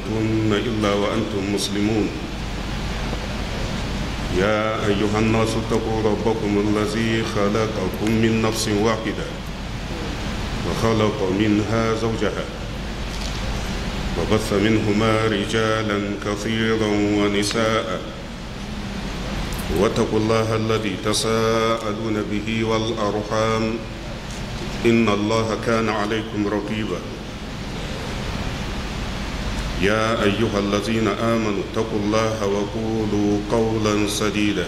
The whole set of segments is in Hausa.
تموتن إلا وأنتم مسلمون يا أيها الناس اتقوا ربكم الذي خلقكم من نفس واحدة وخلق منها زوجها وبث منهما رجالا كثيرا ونساء واتقوا الله الذي تساءلون به والأرحام إن الله كان عليكم رقيبا يا أيها الذين آمنوا اتقوا الله وقولوا قولا سديدا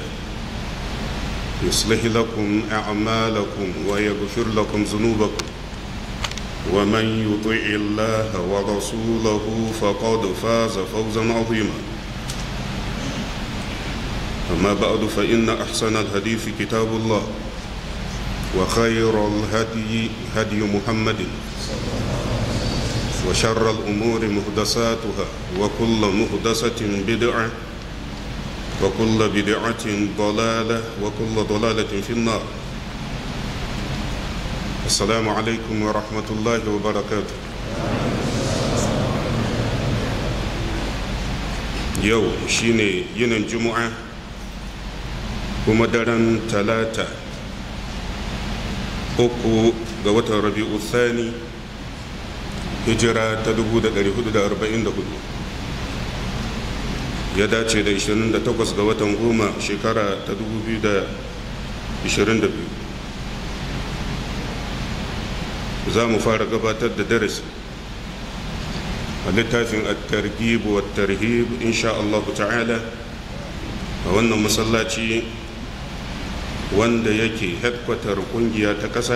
يصلح لكم أعمالكم ويغفر لكم ذنوبكم ومن يطع الله ورسوله فقد فاز فوزا عظيما أما بعد فإن أحسن الحديث كتاب الله وخير الهدي هدي محمد وشر الأمور محدثاتها وكل محدثة بدعة وكل بدعة ضلالة وكل ضلالة في النار السلام عليكم ورحمة الله وبركاته يو شيني ين الجمعة ومدرن ثلاثة uku ga watan rabi'u thani hijira ta 1444 ya dace da 28 ga watan goma shekara ta 2022 za mu fara gabatar da darasi a littafin at-targhib wa tarhib insha Allah ta'ala a wannan masallaci wanda yake headquarter kungiya ta ƙasa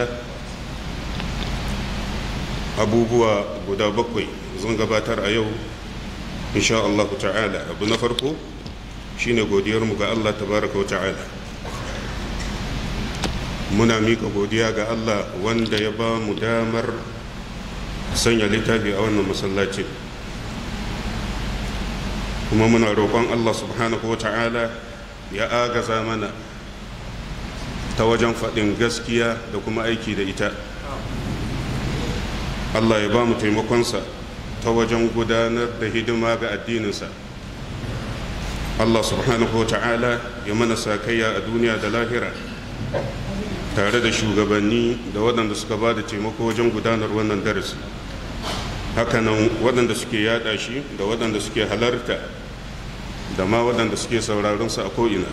abubuwa guda bakwai zan gabatar a yau insha Allah ta'ala abu na farko shine godiyarmu ga Allah tabaraka wa ta'ala muna mika godiya ga Allah wanda ya ba mu damar sanya littafi a wannan masallacin kuma muna roƙon Allah subhanahu wa ta'ala ya agaza mana ta wajen faɗin gaskiya da kuma aiki da ita allah ya ba mu taimakonsa ta wajen gudanar da hidima ga addininsa allah subhanahu wa ta'ala ya mana sakayya a duniya da lahira tare da shugabanni da waɗanda suka ba da taimako wajen gudanar wannan darasi hakanan waɗanda suke yada shi da waɗanda suke halarta da ma waɗanda suke sauraronsa a ko'ina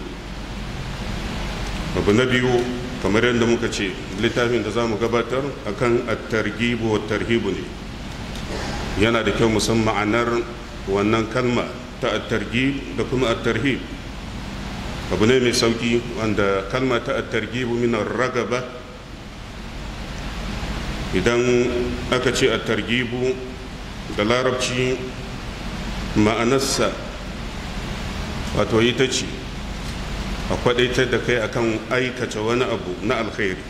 abu na biyu kamar yadda muka ce littafin da za mu gabatar akan at-targhibu wa tarhibu ne yana da kyau musan ma'anar wannan kalma ta at-targhib da kuma at-tarhib abu ne mai sauki wanda kalma ta at-targhibu min ragaba idan aka ce at-targhibu da larabci ma'anarsa wato ita ce a kwadaitar da kai akan aikata wani abu na alkhairi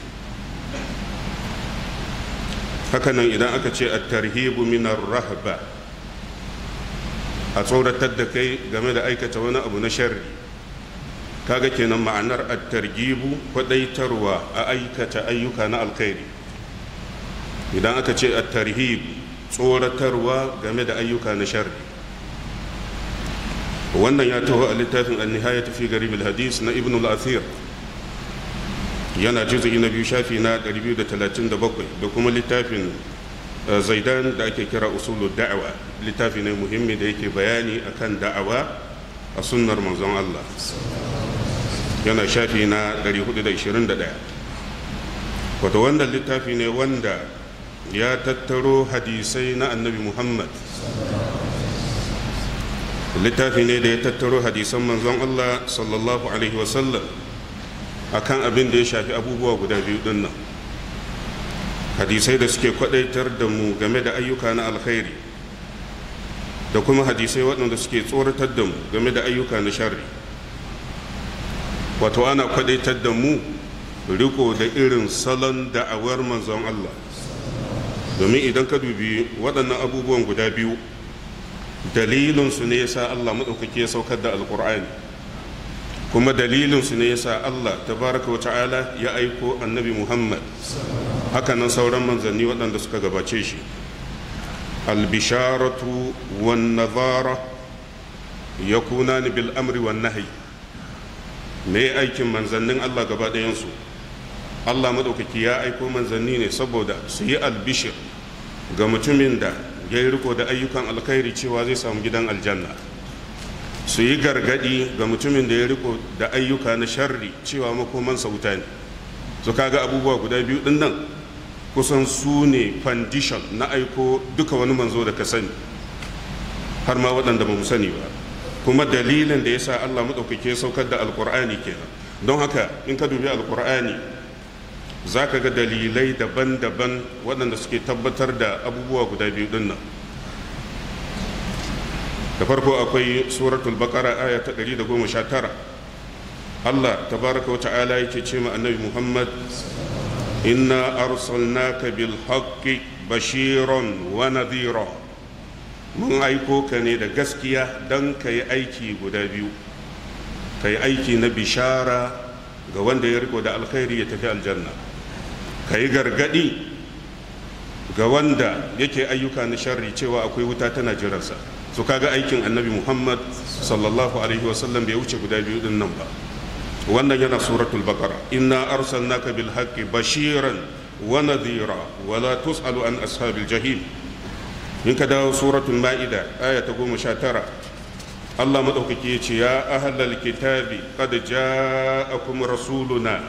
hakanan idan aka ce a tarhibu minar rahaba a tsoratar da kai game da aikata wani abu na sharri kaga kenan ma'anar a targibu kwadaitarwa a aikata ayyuka na alkhairi idan aka ce a tarhib tsoratarwa game da ayyuka na sharri wannan ya taho a littafin an-nihayat fi garib al-hadis na ibn al-athir yana juz'i na biyu shafi na 237 da kuma littafin zaidan da ake kira usulu da'awa littafi ne muhimmi da yake bayani akan da'awa a sunnar manzon Allah yana shafi na 421 wato wannan littafi ne wanda ya tattaro hadisai na annabi muhammad littafi ne da ya tattaro hadisan manzon Allah sallallahu alaihi wasallam akan abin da ya shafi abubuwa guda biyu din nan hadisai da suke kwadaitar da mu game da ayyuka na alkhairi da kuma hadisai waɗanda suke tsoratar da mu game da ayyuka na sharri wato ana kwadaitar da mu riko da irin salon da'awar manzon Allah domin idan ka dubi waɗannan abubuwan guda biyu dalilinsu ne yasa Allah maɗaukaki ya saukar da alƙur'ani kuma dalilinsu ne yasa Allah tabaraka wa ta'ala ya aiko annabi Muhammad hakanan sauran manzanni waɗanda suka gabace shi albisharatu wan nazara yakunani bil amri wan nahyi me aikin manzannin Allah gaba ɗayansu Allah maɗaukaki ya aiko manzanni ne saboda su yi albishir ga mutumin da ya yi riko da ayyukan alkhairi cewa zai samu gidan aljanna su yi gargadi ga mutumin da ya riko da ayyuka na sharri cewa makomansa wuta ne su kaga abubuwa guda biyu din nan kusan su ne foundation na aiko duka wani manzo da ka sani har ma waɗanda ba mu sani ba kuma dalilin da ya sa allah maɗaukake saukar da alkur'ani kenan don haka in ka dubi alkur'ani za ka ga dalilai daban-daban waɗanda suke tabbatar da abubuwa guda biyu din nan da farko akwai suratul baqara aya ta 119 Allah tabaraka wa ta'ala yake ce ma annabi Muhammad inna arsalnaka bil haqqi bashiran wa nadhira mun aiko ka ne da gaskiya don ka yi aiki guda biyu ka yi aiki na bishara ga wanda ya riko da alkhairi ya tafi aljanna ka yi gargadi ga wanda yake ayyuka na sharri cewa akwai wuta tana jiransa su kaga aikin annabi muhammad sallallahu alaihi wasallam bai wuce guda biyu din nan ba wannan yana suratul baqara inna arsalnaka bil haqqi bashiran wa nadhira wa la tusalu an ashabil jahim in ka dawo suratul ma'ida aya ta goma sha tara Allah maɗaukaki ya ce ya ahlal kitabi qad ja'akum rasuluna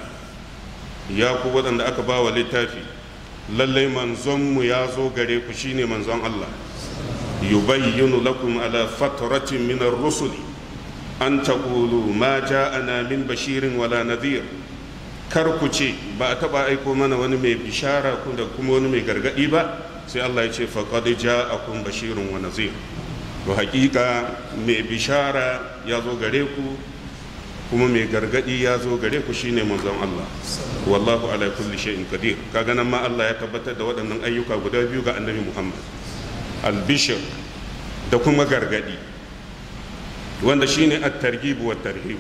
ya ku waɗanda aka ba wa littafi lallai manzonmu ya zo gare ku shine manzon Allah yubayyinu lakum ala fatratin min ar-rusuli an taqulu ma ja'ana min bashirin wala nadhir kar ku ce ba a taba aiko mana wani mai bishara da kuma wani mai gargadi ba sai Allah ya ce faqad ja'akum bashirun wa nadhir to hakika mai bishara ya zo gare ku kuma mai gargadi ya zo gare ku shine manzon Allah wallahu ala kulli shay'in qadir kaga nan ma Allah ya tabbatar da waɗannan ayyuka guda biyu ga annabi Muhammad albishir da kuma gargadi wanda shine at-targhib wa tarhib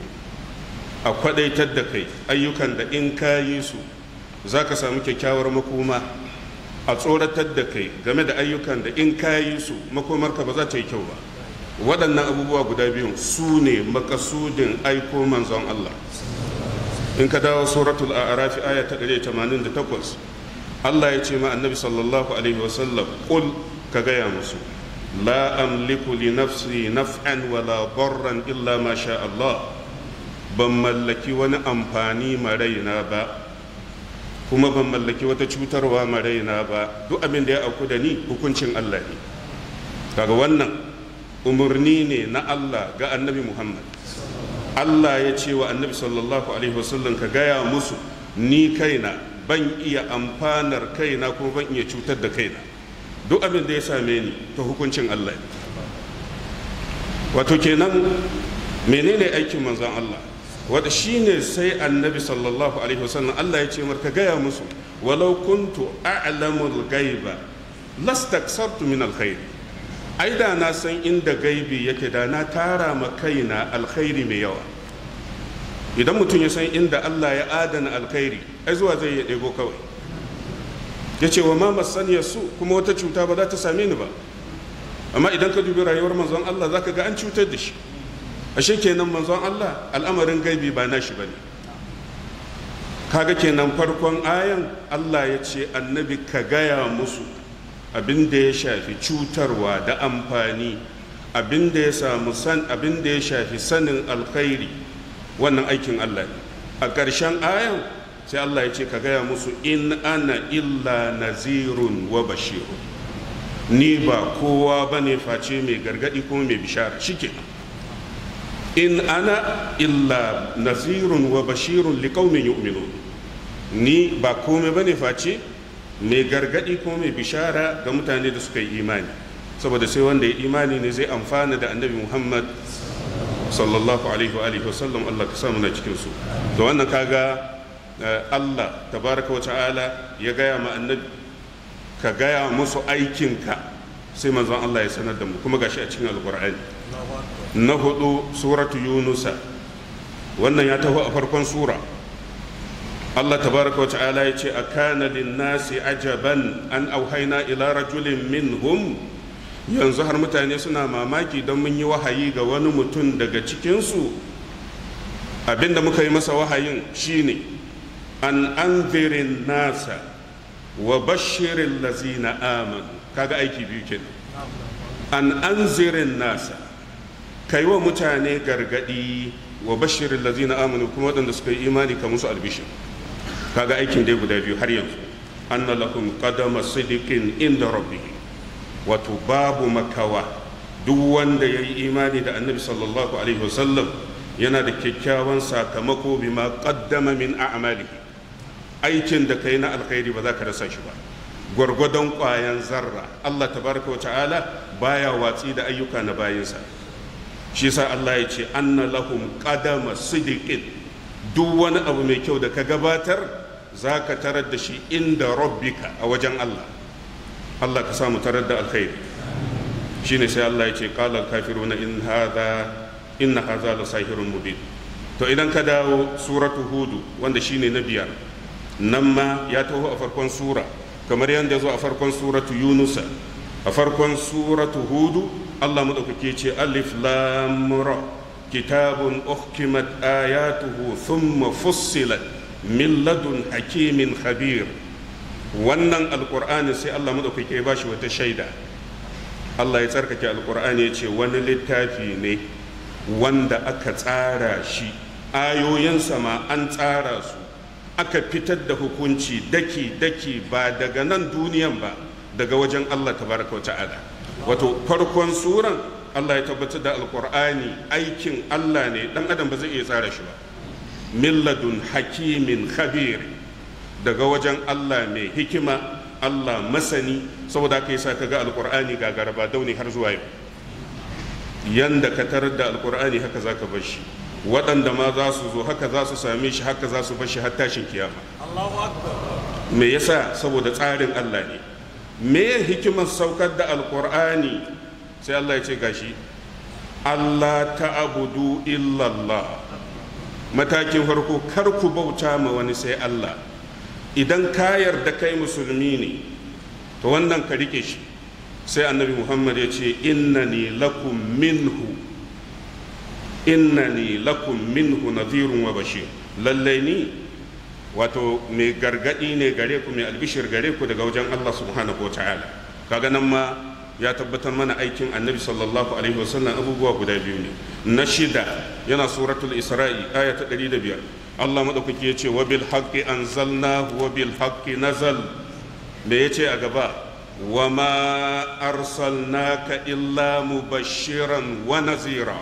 a kwadaitar da kai ayyukan da in ka yi su zaka samu kyakkyawar makoma a tsoratar da kai game da ayyukan da in ka yi su makomarka ba za ta yi kyau ba waɗannan abubuwa guda biyun su ne makasudin aiko manzon Allah in ka dawo suratul a'rafi aya ta 188 Allah ya ce ma annabi sallallahu alaihi wasallam qul ka gaya musu la amliku li nafsi naf'an wala darran illa ma sha Allah ban mallaki wani amfani ma raina ba kuma ban mallaki wata cutarwa ma raina ba duk abin da ya auku da ni hukuncin Allah ne kaga wannan umarni ne na Allah ga annabi Muhammad Allah ya ce wa annabi sallallahu alaihi wasallam ka gaya musu ni kaina ban iya amfanar kaina kuma ban iya cutar da kaina duk abin da ya same ni ta hukuncin Allah ne wato kenan menene aikin manzon Allah wanda shine sai annabi sallallahu alaihi wasallam Allah ya ce mar ka gaya musu walau kuntu a'lamul ghaiba lastaksartu min alkhair ai da na san inda gaibi yake da na tara ma kaina alkhairi mai yawa idan mutum ya san inda Allah ya adana alkhairi ai zuwa zai ya ɗebo kawai ya ce wa ma masaniya su kuma wata cuta ba za ta same ni ba amma idan ka dubi rayuwar manzon Allah za ka ga an cutar da shi ashe kenan manzon Allah al'amarin gaibi ba nashi bane kaga kenan farkon ayan Allah ya ce annabi ka gaya musu abin da ya shafi cutarwa da amfani abin da ya samu san abin da ya shafi sanin alkhairi wannan aikin Allah ne a ƙarshen ayan sai Allah ya ce ka gaya musu in ana illa nazirun wa bashirun ni ba kowa bane face mai gargadi kuma mai bishara shikenan in ana illa nazirun wa bashirun liqaumin yu'minun ni ba komai bane face mai gargadi ko mai bishara ga mutane da suka yi imani saboda sai wanda ya imani ne zai amfana da annabi Muhammad sallallahu alaihi wa alihi wasallam Allah ka samu na cikin su da wannan kaga Allah tabaraka wa ta'ala ya gaya ma annabi ka gaya musu aikinka sai manzon Allah ya sanar da mu kuma gashi a cikin alqur'ani na hudu suratu yunusa wannan ya taho a farkon sura Allah tabaraka wa ta'ala ya ce a kana linnasi ajaban an auhaina ila rajulin minhum yanzu har mutane suna mamaki don mun yi wahayi ga wani mutum daga cikinsu abinda muka yi masa wahayin shine an anzirin nasa wa bashirin lazina amanu kaga aiki biyu kenan an anzirin nasa kai wa mutane gargadi wa bashirin lazina amanu kuma waɗanda suka yi imani ka musu albishir kaga aikin dai guda biyu har yanzu anna lakum qadama sidiqin inda rabbih wato babu makawa duk wanda ya yi imani da annabi sallallahu alaihi wasallam yana da kyakkyawan sakamako bima qaddama min a'malihi aikin da kai na alkhairi ba za ka rasa shi ba gwargwadon ƙwayan zarra Allah tabaraka wa ta'ala baya watsi da ayyuka na bayinsa shi yasa Allah ya ce anna lahum qadama sidiqin duk wani abu mai kyau da ka gabatar za ka tarar da shi inda rabbika a wajen Allah Allah ka samu tarar da alkhairi shine sai Allah ya ce qala kafiruna in hadha inna hadha la sahirun mubin to idan ka dawo suratu hudu wanda shine na biyar nan ma ya taho a farkon sura kamar yadda zo a farkon suratu yunusa a farkon suratu hudu Allah madaukake ce alif lam ra kitabun uhkimat ayatuhu thumma fussilat min ladun hakimin khabir wannan alkur'ani sai Allah madaukake ba shi wata shaida Allah ya tsarkake alkur'ani ya ce wani littafi ne wanda aka tsara shi ayoyinsa ma an tsara su aka fitar da hukunci daki daki ba daga nan duniyan ba daga wajen Allah tabaraka wa ta'ala wato farkon suran Allah ya tabbatar da alkur'ani aikin Allah ne dan adam ba zai iya tsara shi ba milladun hakimin khabir daga wajen Allah mai hikima Allah masani saboda ka yasa kaga alkur'ani ga garba dauni har zuwa yau yanda ka tarar da alkur'ani haka zaka bar shi waɗanda ma za su zo haka za su same shi haka za su bar shi har tashin kiyama me yasa saboda tsarin Allah ne me hikimar saukar da alkur'ani sai Allah ya ce gashi Allah ta'budu illallah matakin farko kar ku bauta ma wani sai Allah idan ka yarda kai musulmi ne to wannan ka rike shi sai annabi muhammad ya ce innani lakum minhu innani lakum minhu nadhirun wa bashir lallai ni wato mai gargadi ne gare ku mai albishir gare ku daga wajen Allah subhanahu wa ta'ala kaga nan ma ya tabbatar mana aikin annabi sallallahu alaihi wasallam abubuwa guda biyu ne na shida yana suratul isra'i aya ta 105 Allah madaukaki ya ce wa bil haqqi anzalnahu wa bil haqqi nazal me yace a gaba wa ma arsalnaka illa mubashiran wa nazira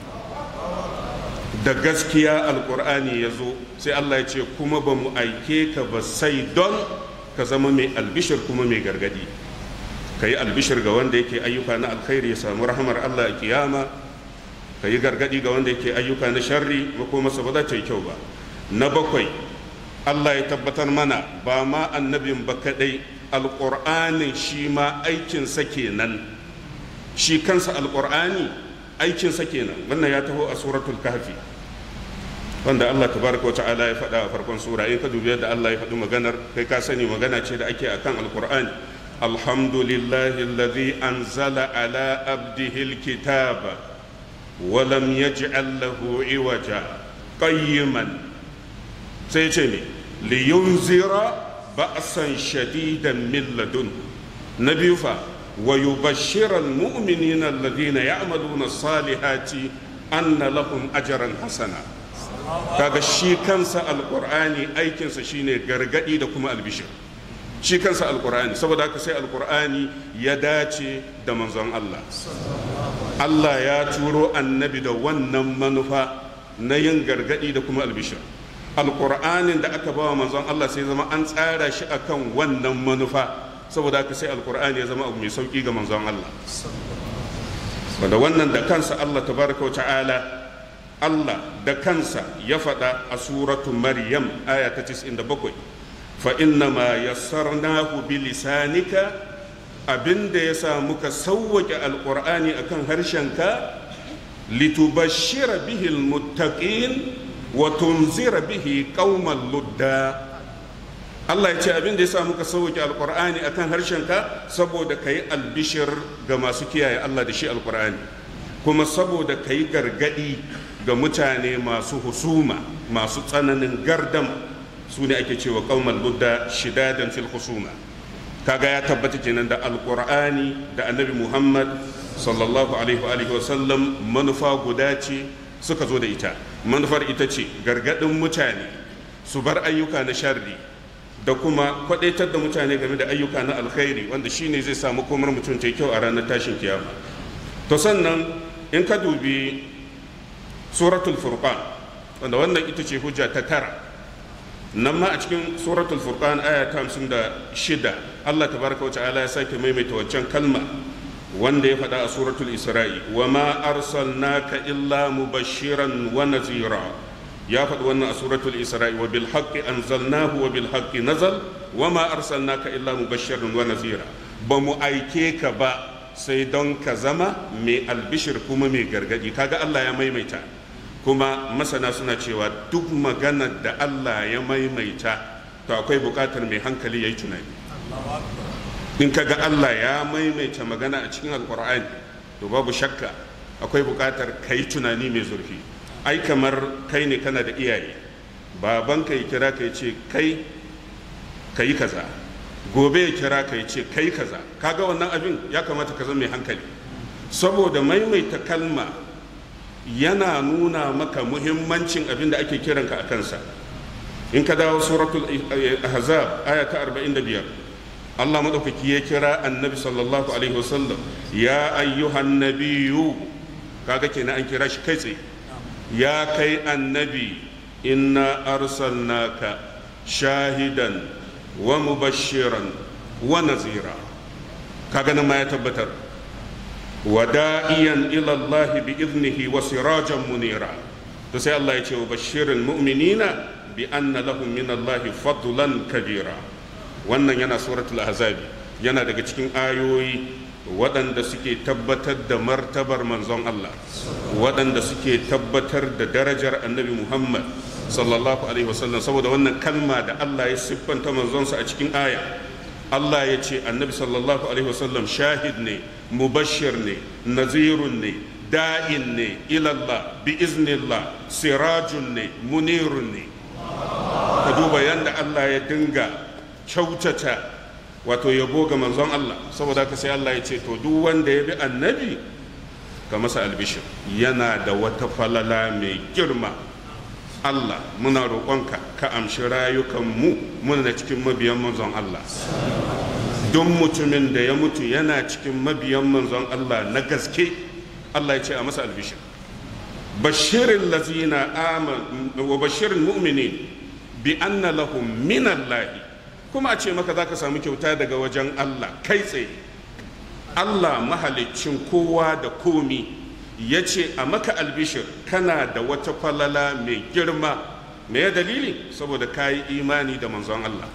da gaskiya alkur'ani ya zo sai Allah ya ce kuma ba mu aike ka ba sai don ka zama mai albishir kuma mai gargadi ka yi albishir ga wanda yake ayyuka na alkhairi ya samu rahamar Allah a kiyama ka yi gargadi ga wanda yake ayyuka na sharri masa ba za ta yi kyau ba na bakwai Allah ya tabbatar mana ba ma annabin ba kadai alƙur'anin shi ma aikinsa kenan shi kansa alƙur'ani aikinsa kenan wannan ya taho a suratul kahfi wanda Allah tabaraka wata'ala ya faɗa a farkon sura in ka dubi yadda Allah ya faɗi maganar kai ka sani magana ce da ake akan alƙur'ani alhamdulillahi alladhi anzala ala abdihi alkitaba wa lam yaj'al lahu iwaja qayyiman sai ce ne liyunzira ba'san shadidan min ladun na biyu fa wa yubashshira almu'minina alladhina ya'maluna as-salihati anna lahum ajran hasana kaga shi kansa alqur'ani aikinsa shine gargadi da kuma albishir shi kansa alqur'ani saboda haka sai alqur'ani ya dace da manzon Allah Allah ya turo annabi da wannan manufa na yin gargadi da kuma albishir alƙur'anin da aka bawa manzon Allah sai zama an tsara shi akan wannan manufa saboda haka sai alƙur'ani ya zama abu mai sauƙi ga manzon Allah wanda wannan da kansa Allah tabaraka wa ta'ala Allah da kansa ya faɗa a suratu Maryam aya ta 97 fa inna ma yassarnahu bi lisanika abinda ya sa muka sauwake alƙur'ani akan harshenka litubashshira bihi almuttaqin wa tunzira bihi qauman ludda Allah ya ce abin da ya sa muka sauke alkur'ani akan harshenka saboda ka yi albishir ga masu kiyaye Allah da shi alkur'ani kuma saboda ka yi gargadi ga mutane masu husuma masu tsananin gardam su ne ake cewa kaumal budda shidadan fil husuma kaga ya tabbata kenan da alkur'ani da annabi muhammad sallallahu alaihi wa sallam manufa guda ce suka zo da ita manufar ita ce gargadin mutane su bar ayyuka na sharri da kuma kwadaitar da mutane game da ayyuka na alkhairi wanda shine zai samu komar mutum ta kyau a ranar tashin kiyama to sannan in ka dubi suratul furqan wanda wannan ita ce hujja ta tara nan ma a cikin suratul furqan aya ta hamsin da shida allah tabaraka wa ta'ala ya sake maimaita waccan kalma wanda ya faɗa a suratul isra'i wa ma arsalnaka illa mubashiran wa nazira ya faɗi wannan a suratul isra'i wa bil haqqi anzalnahu wa bil haqqi nazal wa ma arsalnaka illa mubashiran wa nazira ba mu aike ka ba sai don ka zama mai albishir kuma mai gargadi kaga Allah ya maimaita kuma masana suna cewa duk maganar da Allah ya maimaita to akwai bukatar mai hankali ya yi tunani in kaga Allah ya maimaita magana a cikin alkur'ani to babu shakka akwai bukatar ka yi tunani mai zurfi ai kamar kai ne kana da iyaye babanka ya kira ka ya ce kai ka yi kaza gobe ya kira ka ya ce kai kaza kaga wannan abin ya kamata ka zama mai hankali saboda maimaita kalma yana nuna maka muhimmancin abin da ake kiranka a kansa in ka dawo suratul ahzab aya ta 45 Allah madaukaki ya kira annabi sallallahu alaihi wasallam ya ayyuhan nabiyyu kaga kenan an kira shi kai tsaye ya kai annabi inna arsalnaka shahidan wa mubashiran wa nazira kaga nan ma ya tabbatar wada'iyan ila Allah bi iznihi wa sirajan munira to sai Allah ya ce wa bashirin mu'minina bi anna lahum min Allah fadlan kabira wannan yana suratul ahzabi yana daga cikin ayoyi waɗanda suke tabbatar da martabar manzon Allah waɗanda suke tabbatar da darajar annabi Muhammad sallallahu alaihi wasallam saboda wannan kalma da Allah ya siffanta manzonsa a cikin aya Allah ya ce annabi sallallahu alaihi wasallam shahid ne mubashir ne nazirun ne da'in ne ilallah bi iznillah sirajun ne munirun ne ka duba yadda Allah ya dinga kyautata wato yabo ga manzon Allah saboda haka sai Allah ya ce to duk wanda ya bi annabi ka masa albishir yana da wata falala mai girma Allah muna roƙonka ka amshi rayukanmu muna cikin mabiyan manzon Allah don mutumin da ya mutu yana cikin mabiyan manzon Allah na gaske Allah ya ce a masa albishir bashirin lazina aman wa bashirin mu'minin bi anna lahum min Allah kuma a ce maka zaka samu kyauta daga wajen Allah kai tsaye Allah mahaliccin kowa da komi ya ce a maka albishir kana da wata falala mai girma me ya dalili saboda ka yi imani da manzon Allah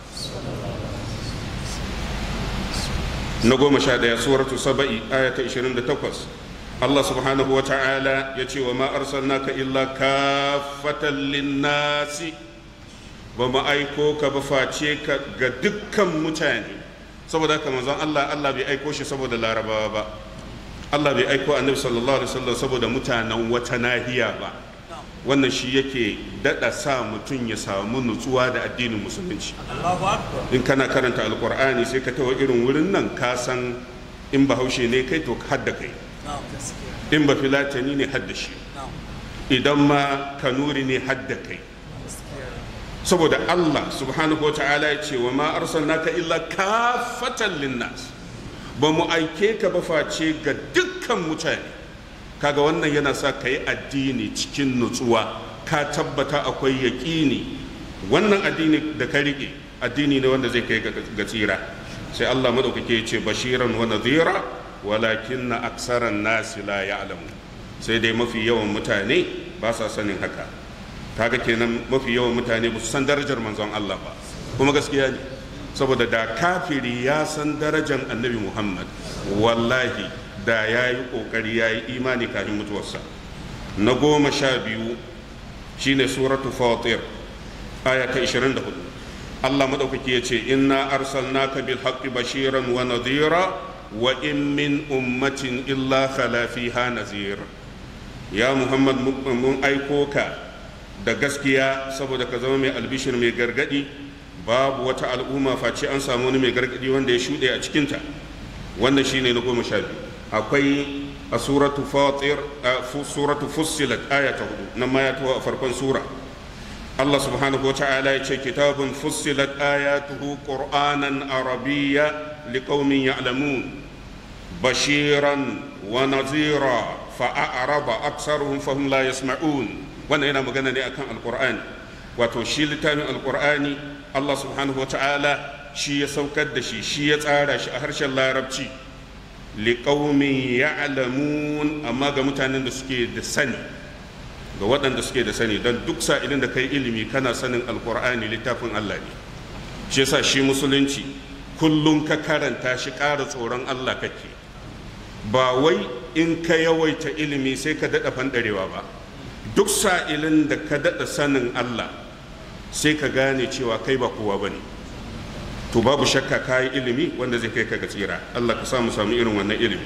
na goma sha ɗaya suratu saba'i ayata 28 Allah subhanahu wa ta'ala ya ce wa ma arsalnaka illa kafatan linnasi ba mu aiko ka ba face ka ga dukkan mutane saboda haka manzon Allah Allah bai aiko shi saboda larabawa ba Allah bai aiko annabi sallallahu alaihi wasallam saboda mutanen wata nahiya ba wannan shi yake dada sa mutum ya samu nutsuwa da addinin musulunci in kana karanta alkur'ani sai ka tawa irin wurin nan ka san in bahaushe ne kai to hadda kai in ba filatani ne hadda shi idan ma kanuri ne hadda kai saboda Allah subhanahu wa ta'ala ya ce wa ma arsalnaka illa kafatan linnas ba mu aike ka ba face ga dukkan mutane kaga wannan yana sa ka yi addini cikin nutsuwa ka tabbata akwai yaƙini wannan addini da ka riƙe addini ne wanda zai kai ga tsira sai Allah madaukake ya ce bashiran wa nadhira walakin na aksaran nasi la ya'lamu sai dai mafi yawan mutane ba sa sanin haka kaga kenan mafi yawan mutane ba su san darajar manzon Allah ba kuma gaskiya ne saboda da kafiri ya san darajar annabi muhammad wallahi da ya yi ƙoƙari ya yi imani kafin mutuwarsa na goma sha biyu shine suratu fatir aya ta 24 Allah madaukaki ya ce inna arsalnaka bil haqqi bashiran wa nadhira wa in min ummatin illa khala fiha nazir ya muhammad mun aiko ka da gaskiya saboda ka zama mai albishir mai gargadi babu wata al'umma face an samu wani mai gargadi wanda ya shuɗe a cikinta wannan shine na goma sha biyu akwai a suratu fatir suratu fussilat aya ta hudu nan ma ya taho a farkon sura Allah subhanahu wa ta'ala ya ce kitabun fussilat ayatuhu qur'anan arabiyya liqaumin ya'lamun bashiran wa nazira fa'araba aktsaruhum fahum la yasma'un wannan yana magana ne akan alqur'ani wato shi littafin alqur'ani Allah subhanahu wa ta'ala shi ya saukar da shi shi ya tsara shi a harshen larabci liƙaumin ya'lamun amma ga mutanen da suke da sani ga waɗanda suke da sani don duk sa'ilin da kai ilimi kana sanin alƙur'ani littafin Allah ne shi yasa shi musulunci kullum ka karanta shi ƙara tsoron Allah kake ba wai in ka yawaita ilimi sai ka daɗa fanɗarewa ba duk sa'ilin da ka daɗa sanin Allah sai ka gane cewa kai ba kowa ba ne to babu shakka ka yi ilimi wanda zai kai ka ga tsira Allah ka samu samu irin wannan ilimi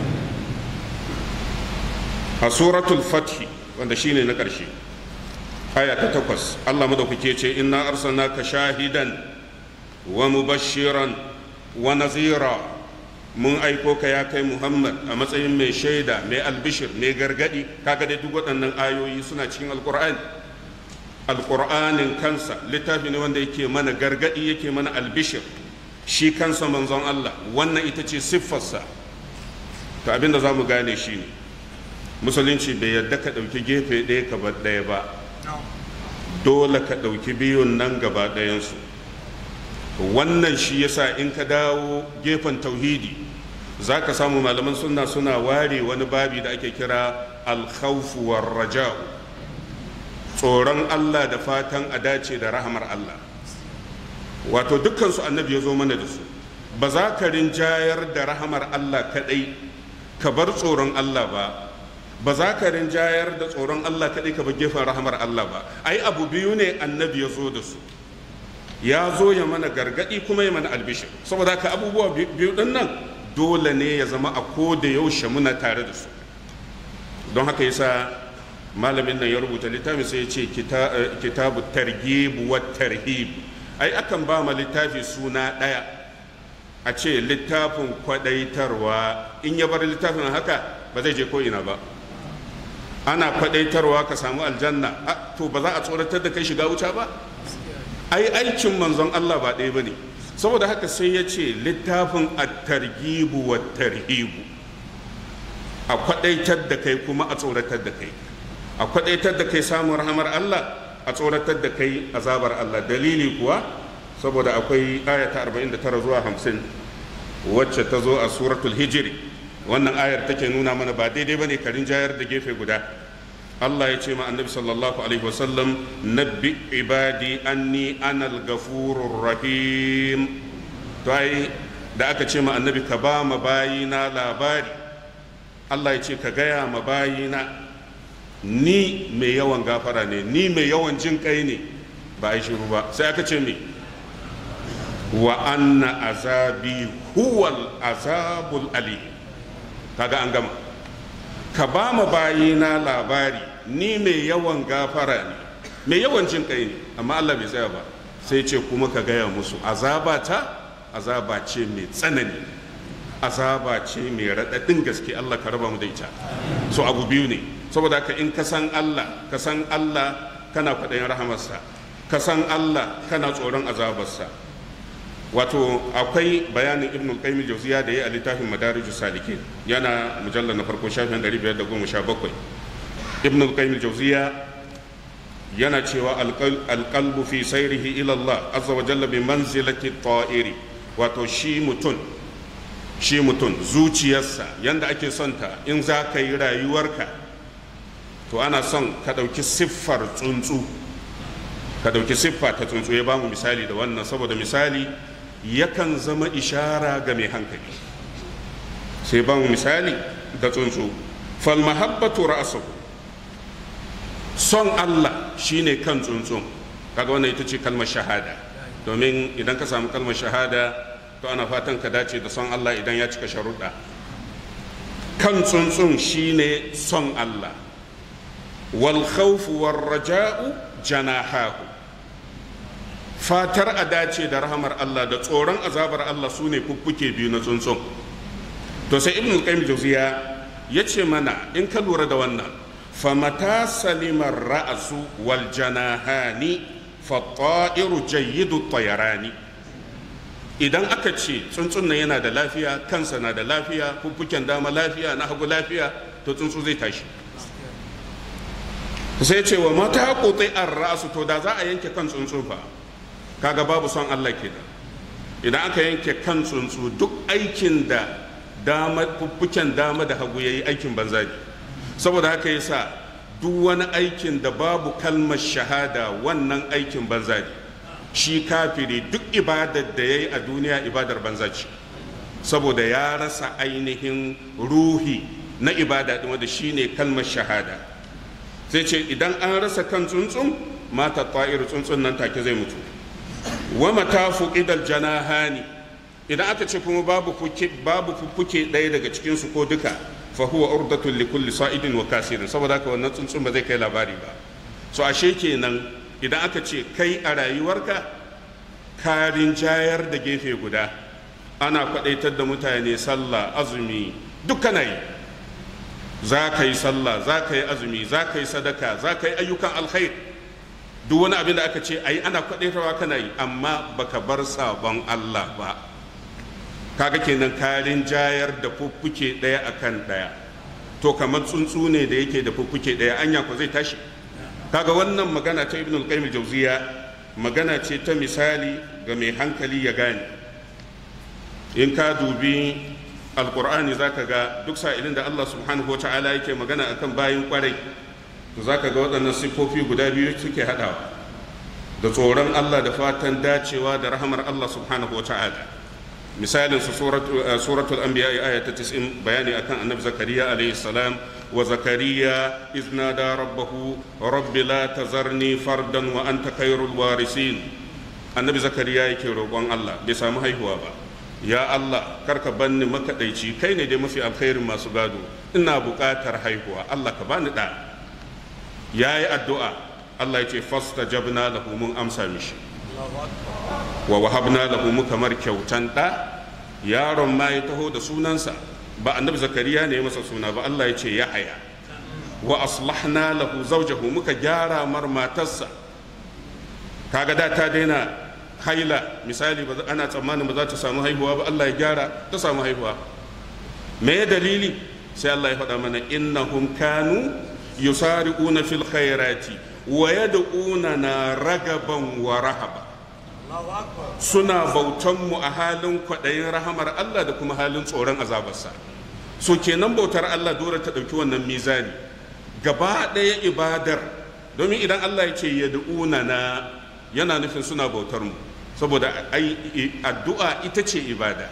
a suratul fathi wanda shine na ƙarshe aya ta takwas Allah madaukake ce inna arsalnaka shahidan wa mubashiran wa nazira mun aiko ka ya kai Muhammad a matsayin mai shaida mai albishir mai gargadi kaga dai duk waɗannan ayoyi suna cikin alkur'ani alƙur'anin kansa littafi ne wanda yake mana gargaɗi yake mana albishir shi kansa manzon Allah wannan ita ce siffarsa to abinda za mu gane shi ne musulunci bai yadda ka ɗauki gefe ɗaya ka bar ɗaya ba dole ka ɗauki biyun nan gaba ɗayansu wannan shi yasa in ka dawo gefen tauhidi za ka samu malaman sunna suna ware wani babi da ake kira alkhawfu war raja'u tsoron Allah da fatan a dace da rahamar Allah wato dukkansu annabi ya zo mana da su ba za ka rinjayar da rahamar Allah kadai ka bar tsoron Allah ba ba za ka rinjayar da tsoron Allah kadai ka bar gefen rahamar Allah ba ai abu biyu ne annabi ya zo da su ya zo ya mana gargadi kuma ya mana albishir saboda ka abubuwa biyu din nan dole ne ya zama a ko da yaushe muna tare da su don haka yasa malamin nan ya rubuta littafi sai ya ce kitabu targhib wa tarhib ai akan ba ma littafi suna ɗaya a ce littafin kwadaitarwa in ya bar littafin haka ba zai je ko ina ba ana kwadaitarwa ka samu aljanna to ba za a tsoratar da kai shiga wuta ba ai aikin manzon Allah ba ɗaya bane saboda haka sai ya ce littafin at-targhib wa tarhib a kwadaitar da kai kuma a tsoratar da kai a kwadaitar da kai samun rahamar Allah a tsoratar da kai azabar Allah dalili kuwa saboda akwai ayata 49 zuwa 50 wacce ta zo a suratul hijiri wannan ayar take nuna mana ba daidai bane karin jayar da gefe guda Allah ya ce ma annabi sallallahu alaihi wasallam nabbi ibadi anni anal gafurur rahim to ai da aka ce ma annabi ka ba ma bayina labari Allah ya ce ka gaya ma bayina ni mai yawan gafara ne ni mai yawan jin kai ne ba a yi shiru ba sai aka ce me wa anna azabi huwal azabul ali kaga an gama ka ba ma bayina labari ni mai yawan gafara ne mai yawan jin kai ne amma Allah bai tsaya ba sai ce kuma ka gaya musu azaba ta azaba ce mai tsanani azaba ce mai raɗaɗin gaske Allah ka raba mu da ita so abu biyu ne saboda haka in ka san Allah ka san Allah kana kwaɗayin rahamarsa ka san Allah kana tsoron azabarsa wato akwai bayanin ibn al-qayyim jawziya da yayi a littafin madarijus salikin yana mujallar na farko shafin 517 ibn al-qayyim jawziya yana cewa alqalbu fi sayrihi ila Allah azza wa jalla bi manzilati ta'iri wato shi mutum shi mutum zuciyarsa yanda ake son ta in za ka yi rayuwarka to ana son ka ɗauki siffar tsuntsu ka ɗauki siffa ta tsuntsu ya bamu misali da wannan saboda misali yakan zama ishara ga mai hankali sai bamu misali da tsuntsu fal mahabbatu ra'suhu son Allah shine kan tsuntsun kaga wannan ita ce kalmar shahada domin idan ka samu kalmar shahada to ana fatan ka dace da son Allah idan ya cika sharuɗa kan tsuntsun shine son Allah wal khawfu war raja'u janahahu fatar a dace da rahamar Allah da tsoron azabar Allah su ne fuffuke biyu na tsuntsun to sai ibn qayyim jawziya ya ce mana in ka lura da wannan famata salimar ra'asu wal janahani fa ta'iru jayyidu tayarani idan aka ce tsuntsun nan yana da lafiya kansa na da lafiya fuffuken dama lafiya na hagu lafiya to tsuntsu zai tashi sai ce wa mata kutsai an ra'asu to da za a yanke kan tsuntsu fa kaga babu son Allah ke da idan aka yanke kan tsuntsu duk aikin da dama fuffuken dama da hagu yayi aikin banza ne saboda haka yasa duk wani aikin da babu kalmar shahada wannan aikin banza ne shi kafiri duk ibadar da yayi a duniya ibadar banza ce saboda ya rasa ainihin ruhi na ibada din wanda shine kalmar shahada sai ce idan an rasa kan tsuntsun mata ta'iru tsuntsun nan take zai mutu wa mata fuqidal janahani idan aka ce kuma babu fuke babu fuke ɗaya daga cikin su ko duka fa huwa urdatul li kulli sa'idin wa kasirin saboda haka wannan tsuntsun ba zai kai labari ba so ashe kenan idan aka ce kai a rayuwarka karin jayar da gefe guda ana kwadaitar da mutane sallah azumi duk kana yi za ka yi sallah za ka yi azumi za ka yi sadaka za ka yi ayyukan alkhair duk wani abin da aka ce ayi ana kwadaitarwa kana yi amma baka bar sabon Allah ba kaga kenan karin jayar da fuffuke daya akan daya to kamar tsuntsu ne da yake da fuffuke daya anya ko zai tashi kaga wannan magana ta ibn al-qayyim jawziya magana ce ta misali ga mai hankali ya gane in ka dubi alkur'ani zaka ga duk sa'ilin da Allah subhanahu wata'ala yake magana akan bayin kwarai to zaka ga waɗannan siffofi guda biyu suke haɗawa da tsoron Allah da fatan dacewa da rahamar Allah subhanahu wata'ala misalin su suratul anbiya aya ta 90 bayani akan annabi zakariya alayhi salam wa zakariya izna da rabbahu rabbi la tazarni fardan wa anta khairul warisin annabi zakariya yake roƙon Allah bai samu haihuwa ba ya Allah karka banni makaɗaici kai ne dai mafi alkhairin masu gado ina buƙatar haihuwa Allah ka bani ɗa ya yi addu'a Allah ya ce fasta jabna lahu mun amsa mishi wa wahabna lahu muka mar kyautan ɗa yaron ma ya taho da sunansa ba annabi zakariya ne ya masa suna ba Allah ya ce ya haya wa aslahna lahu zawjahu muka gyara mar matarsa kaga da ta daina haila misali ba ana tsammanin ba za ta samu haihuwa ba Allah ya gyara ta samu haihuwa me ya dalili sai Allah ya faɗa mana innahum kanu yusari'una fil khairati wa yad'una na ragaban wa rahaba suna bautan mu a halin kwaɗayin rahamar Allah da kuma halin tsoron azabarsa so kenan bautar Allah dole ta ɗauki wannan mizani gaba ɗaya ibadar domin idan Allah ya ce yad'una na yana nufin suna bautar mu saboda ai addu'a ita ce ibada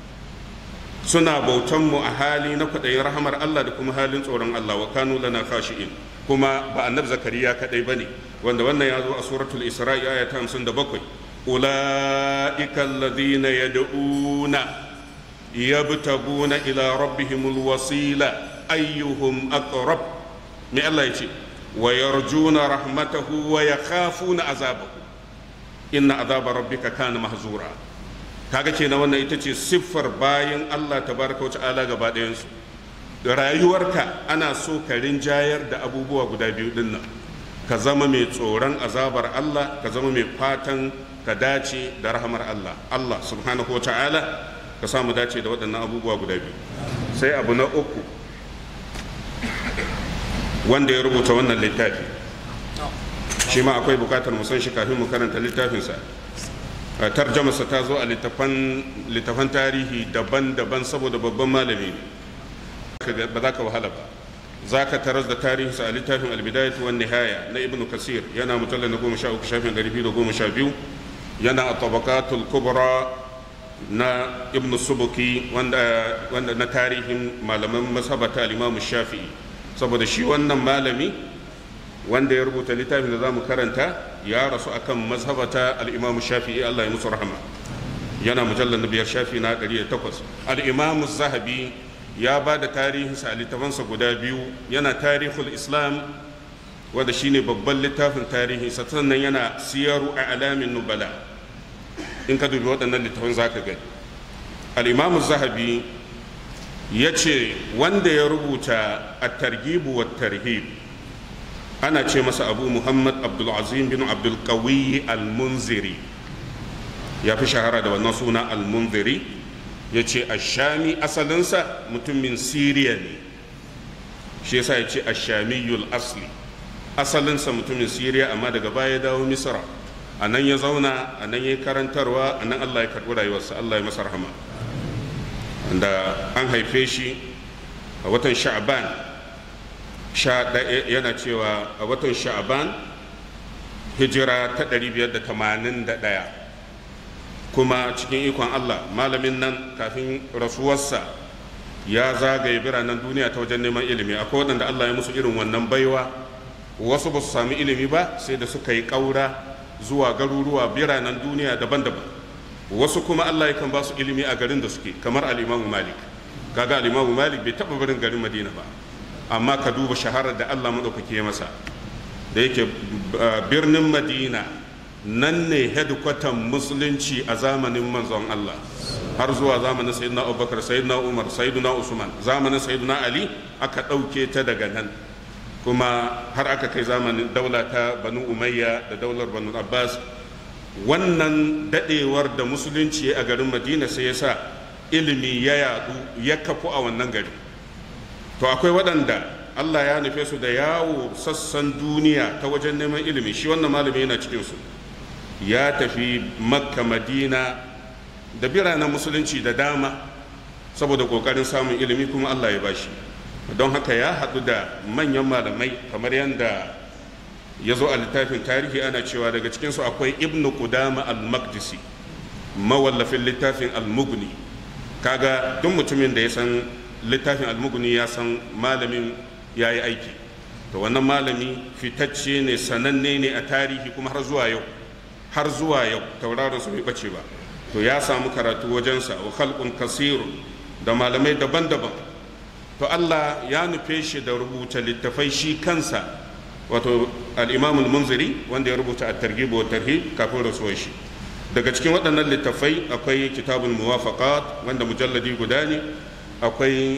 suna bautan mu a hali na kwaɗayin rahamar Allah da kuma halin tsoron Allah wa kanu lana khashi'in kuma ba annabi zakariya kadai bane wanda wannan ya zo a suratul isra'i aya ta 57 ulaika alladhina yad'una yabtaguna ila rabbihimul wasila ayyuhum aqrab me Allah ya ce wa yarjuna rahmatahu wa yakhafuna azabahu inna azaba rabbika kana mahzura kaga kenan wannan ita ce siffar bayan Allah tabaraka wa ta'ala gaba ɗayansu rayuwarka ana so ka rinjayar da abubuwa guda biyu din nan ka zama mai tsoron azabar Allah ka zama mai fatan ka dace da rahamar Allah Allah subhanahu wa ta'ala ka samu dace da waɗannan abubuwa guda biyu sai abu na uku wanda ya rubuta wannan littafi shi ma akwai bukatar mu san shi kafin mu karanta littafinsa tarjamarsa ta zo a littafan tarihi daban-daban saboda babban malami ne ba za ka wahala ba za ka taras da tarihinsa a littafin albidayatu wan nihaya na ibn kasir yana mujallar na goma sha uku shafin ɗari biyu da goma sha biyu yana a tabakatul kubra na ibn subuki wanda na tarihin malaman masabata al-imamu shafi'i saboda shi wannan malami wanda ya rubuta littafin da za mu karanta ya rasu akan mazhabata al-imamu shafi'i Allah ya musu rahama yana mujallar na biyar shafi na 108 al-imamu zahabi ya ba da tarihinsa a littafansa guda biyu yana tarihul islam wanda shine babban littafin tarihi sannan yana siyaru a alamin nubala in ka dubi waɗannan littafin za ka gani al'imamu zahabi ya ce wanda ya rubuta a targibu wa tarhib ana ce masa abu muhammad abdulazim bin abdulkawi al-munziri ya fi shahara da wannan suna al-munziri ya ce ashami asalinsa mutumin siriya ne shi yasa ya ce ashamiyul asli asalinsa mutumin siriya amma daga baya ya dawo misra a nan ya zauna a nan ya yi karantarwa a nan allah ya karɓi rayuwarsa allah ya masa rahama da an haife shi a watan sha'aban yana cewa a watan sha'aban hijira ta 581 kuma cikin ikon allah malamin nan kafin rasuwarsa ya zagaye biranen duniya ta wajen neman ilimi akwai waɗanda allah ya musu irin wannan baiwa wasu ba su sami ilimi ba sai da suka yi ƙaura zuwa garuruwa biranen duniya daban-daban wasu kuma Allah yakan ba su ilimi a garin da suke kamar al'imamu malik kaga al'imamu malik bai taɓa barin garin madina ba amma ka duba shaharar da Allah maɗaukake masa da yake birnin madina nan ne hedkwatan musulunci a zamanin manzon Allah har zuwa zamanin sayyidina abubakar sayyidina umar sayyidina usman zamanin sayyidina ali aka ɗauke ta daga nan kuma har aka kai zamanin daula ta banu umayya da daular banu abbas wannan dadewar da musulunci a garin madina sai ya sa ilimi ya yadu ya kafu a wannan gari to akwai waɗanda allah ya nufe su da yawo sassan duniya ta wajen neman ilimi shi wannan malami yana cikinsu ya tafi makka madina da biranen musulunci da dama saboda ƙoƙarin samun ilimi kuma allah ya bashi don haka ya haɗu da manyan malamai kamar yadda ya zo a littafin tarihi ana cewa daga cikinsu akwai ibnu kudama al-maqdisi mawallafin littafin al-mugni kaga duk mutumin da ya san littafin al-mugni ya san malamin ya yi aiki to wannan malami fitacce ne sananne ne a tarihi kuma har zuwa yau har zuwa yau tauraron su bai bace ba to ya samu karatu wajensa wa khalqun kasirun da malamai daban-daban to Allah ya nufe shi da rubuta littafai shi kansa wato al-imam al-munziri wanda ya rubuta at-targhib wa tarhib kafin rasuwar shi daga cikin waɗannan littafai akwai kitabul muwafaqat wanda mujalladi guda ne akwai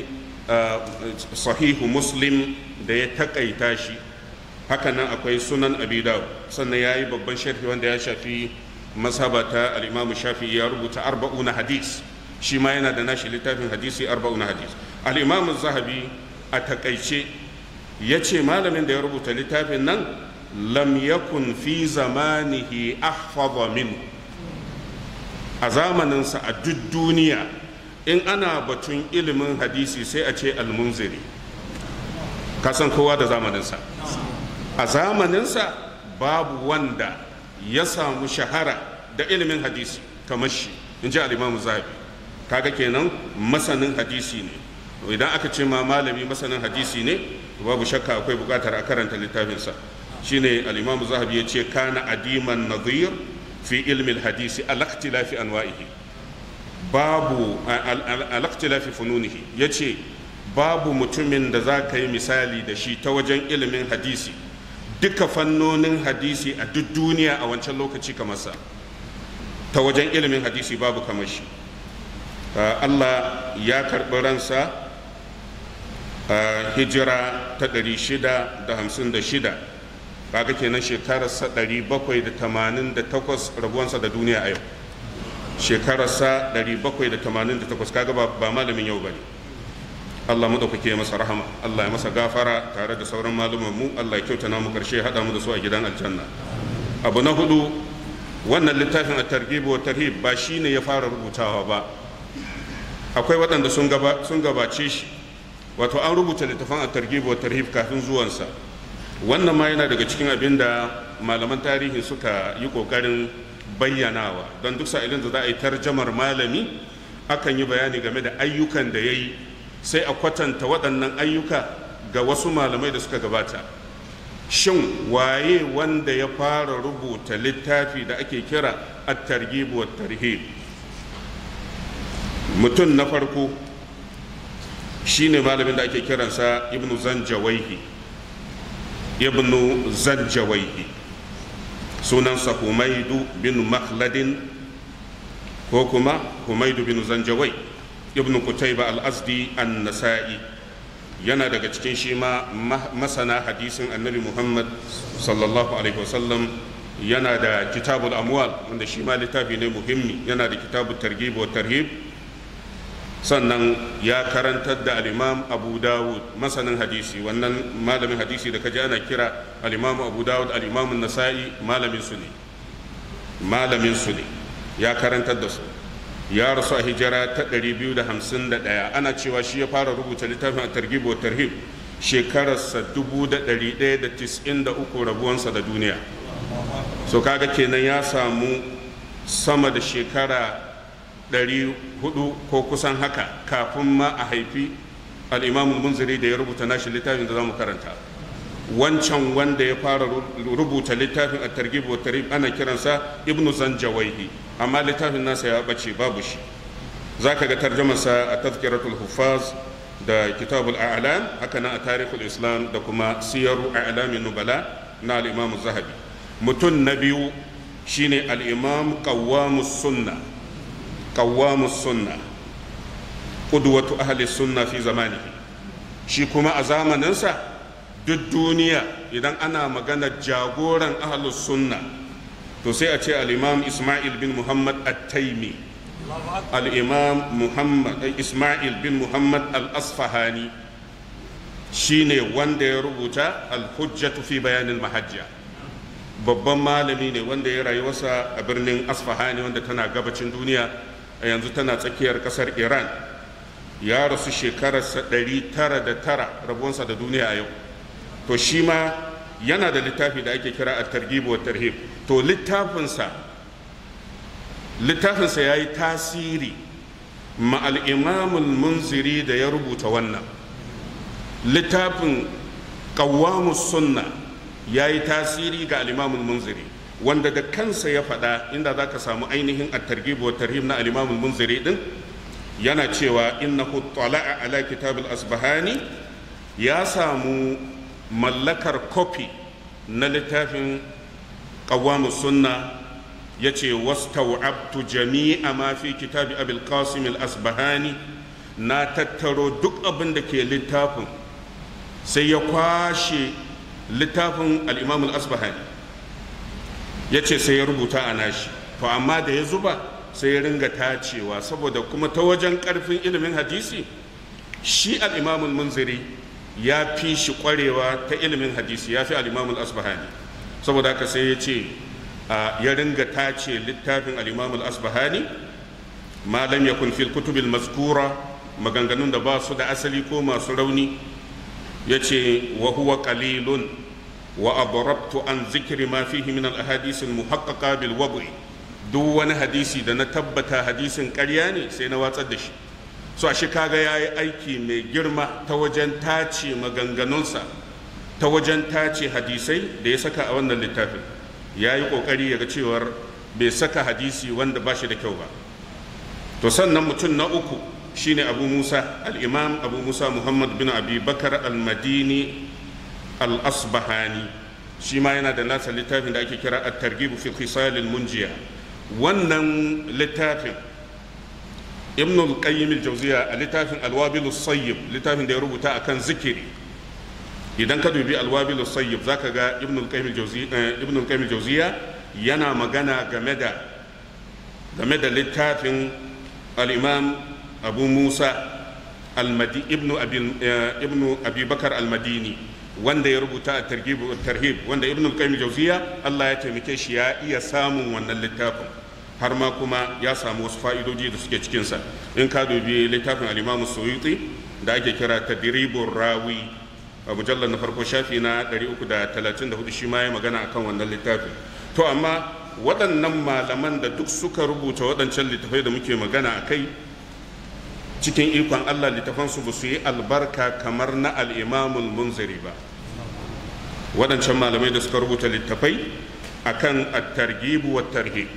sahihu muslim da ya takaita shi hakanan akwai sunan abi dawud sannan yayi babban sharhi wanda ya shafi masabata al-imam shafi'i ya rubuta arba'una hadis shi ma yana da nashi littafin hadisi arba'una hadis al-imam zahabi a takaice ya ce malamin da ya rubuta littafin nan lam yakun fi zamanihi ahfadha min a zamaninsa a duk duniya in ana batun ilimin hadisi sai a ce almunziri kasan kowa da zamaninsa a zamaninsa babu wanda ya samu shahara da ilimin hadisi kamar shi in ji alimamu zahabi kaga kenan masanin hadisi ne idan aka ce ma malami masanin hadisi ne babu shakka akwai bukatar a karanta littafinsa shine al-imamu zahabi ya ce kana adiman nadhir fi ilmi al-hadisi al-ikhtilafi anwa'ihi babu al-ikhtilafi fununihi yace babu mutumin da za ka yi misali da shi ta wajen ilimin hadisi duka fannonin hadisi a duk duniya a wancan lokaci kamar sa ta wajen ilimin hadisi babu kamar shi Allah ya karɓi ransa hijira ta 656 kaga kenan shekararsa 788 rabuwansa da duniya a yau shekararsa 788 kaga ba malamin yau ba ne Allah mu ɗaukake masa rahama Allah ya masa gafara tare da sauran maluman mu Allah ya kyauta mu karshe haɗa mu da su a gidan aljanna abu na hudu wannan littafin a targhib wa tarhib ba shine ya fara rubutawa ba akwai waɗanda sun gabace shi wato an rubuta littafin a targhib wa tarhib kafin zuwansa wannan ma yana daga cikin abin da malaman tarihi suka yi ƙoƙarin bayyanawa don duk sa'ilin da za a yi tarjamar malami akan yi bayani game da ayyukan da ya yi sai a kwatanta waɗannan ayyuka ga wasu malamai da suka gabata shin waye wanda ya fara rubuta littafi da ake kira at-targhib wa tarhib mutum na farko shine malamin da ake kiransa ibnu zanjawaihi ibnu zanjawaihi sunansa humaidu bin makhladin ko kuma humaidu bin zanjawai ibnu kutaiba al-azdi an-nasa'i yana daga cikin shi ma masana hadisin annabi muhammad sallallahu alaihi wasallam yana da kitabul amwal wanda shi ma littafi ne muhimmi yana da kitabul targhib wa tarhib sannan ya karantar da al-imam abu dawud masanin hadisi wannan malamin hadisi da kaji ana kira al-imam abu dawud al-imam nasa'i malamin su ne malamin su ne ya karantar da su ya rasu a hijira ta 251 ana cewa shi ya fara rubuta littafin a targhib wa tarhib shekararsa 1193 rabuwansa da duniya so kaga kenan ya samu sama da shekara 400 ko kusan haka kafin ma a haifi al'imamun munziri da ya rubuta nashi littafin da za mu karanta wancan wanda ya fara rubuta littafin a targhib wa tarhib ana kiransa ibnu zanjawaihi amma littafin nasa ya bace babu shi zaka ga tarjamarsa a tazkiratul huffaz da kitabul a'lam haka nan a tarihul islam da kuma siyaru a'lamin nubala na al-imam zahabi mutum na biyu shine al-imam qawwamus sunna qawwamus sunna qudwatu ahli sunna fi zamanihi shi kuma a zamaninsa duk duniya idan ana magana jagoran ahlus sunna to sai a ce al-imam isma'il bin muhammad at-taimi al-imam muhammad isma'il bin muhammad al-asfahani shine wanda ya rubuta al-hujjatu fi bayanin mahajja babban malami ne wanda ya rayuwarsa a birnin asfahani wanda tana gabacin duniya a yanzu tana tsakiyar kasar iran ya rasu shekararsa 909 rabuwansa da duniya a yau to shi ma yana da littafi da ake kira a targhib wa tarhib to littafinsa littafinsa ya yi tasiri ma al'imamul munziri da ya rubuta wannan littafin ƙawamus sunna ya yi tasiri ga al'imamul munziri wanda da kansa ya faɗa inda za ka samu ainihin a targhib wa tarhib na al'imamul munziri din yana cewa innahu tala'a ala kitab al-asbahani ya samu mallakar kofi na littafin ƙawamus sunna ya ce wastau'abtu jami'a ma fi kitabi abil qasim al-asbahani na tattaro duk abin da ke littafin sai ya kwashe littafin al-imam al-asbahani ya ce sai ya rubuta a nashi to amma da ya zuba sai ya ringa tacewa saboda kuma ta wajen karfin ilimin hadisi shi al-imam al-munziri ya fi shi kwarewa ta ilimin hadisi ya fi al-imam al-asbahani saboda haka sai ya ce ya ringa tace littafin al-imam al-asbahani ma lam yakun fil kutub al-mazkura maganganun da ba su da asali ko masu rauni yace wa huwa qalilun wa adrabtu an zikri ma fihi min al-ahadith al-muhaqqaqa bil wad'i duk wani hadisi da na tabbata hadisin ƙarya ne sai na watsar da shi so shi kaga yayi aiki mai girma ta wajen tace maganganunsa ta wajen tace hadisai da ya saka a wannan littafin ya yi ƙoƙari ya ga cewar bai saka hadisi wanda ba shi da kyau ba to sannan mutum na uku shine abu musa al'imam abu musa muhammad bin abi bakar al-madini al-asbahani shi ma yana da nasa littafin da ake kira at-targhib fi khisalil munjiya wannan littafin ibn al-qayyim al-jawziya a littafin al-wabil sayyib littafin da ya rubuta akan zikiri idan ka dubi alwabil sayyib zaka ga ibn al-qayyim ibn al-qayyim al-jawziya yana magana game da game da littafin al-imam abu musa al-madi ibn abi ibn abi bakar al-madini wanda ya rubuta a targhib tarhib wanda ibn al-qayyim al-jawziya Allah ya taimake shi ya iya samun wannan littafin har ma kuma ya samu wasu fa'idoji da suke cikinsa in ka dubi littafin al-imam suyuti da ake kira tadribur rawi a mujallar na farko shafi na 334 shi ma ya magana akan wannan littafin to amma waɗannan malaman da duk suka rubuta waɗancan littafai da muke magana a kai cikin ikon allah littafansu ba su yi albarka kamar na al'imamul munziri ba waɗancan malamai da suka rubuta littafai akan at-targhib wa tarhib